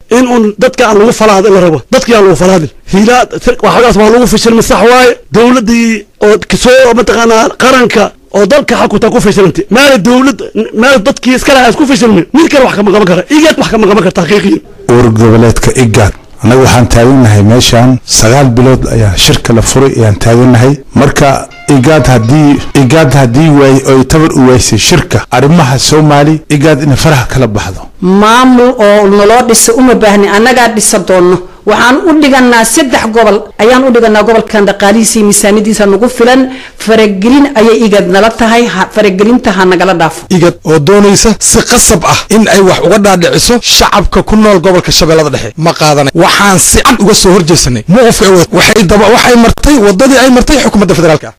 in un dadka aan lagu falaadin la rabo dadkii aan lagu falaadin hiilaa waxagaas waa lagu fashilmay sax waaye dowladdii oo kasoo mataqaanaa qaranka oo dalka xakutaa ku fashilantay maala dowlad maala dadkii iskale aan isku fashilmin mid kale wax kama qaban kara igaad wax kama qaban karta xaqiiqiyan uur goboleedka igaad annaga waxaan taagannahay meeshaan sagaal bilood ayaa shirka la furay ayaan taagannahay marka igaad haddii igaad haddii waay oy tabar u waysay shirka arrimaha soomaali igaad inay faraha kala baxdo maamul oo naloo dhisa uma baahni annagaa dhisa doonno waxaan u dhiganaa saddex gobol ayaan u dhiganaa gobolkan dhaqaalihiisa miisaaniyadiisa nagu filan faragelin ayay igad nala tahay faragelinta ha nagala dhaafo igad oo doonaysa si qasab ah in ay wax uga dhaadhiciso shacabka ku nool gobolka shabeellada dhexe ma qaadanay waxaan si cad uga soo horjeesanay muqofka waxay daba waxay martay wadadii ay martay xukuumadda federaalka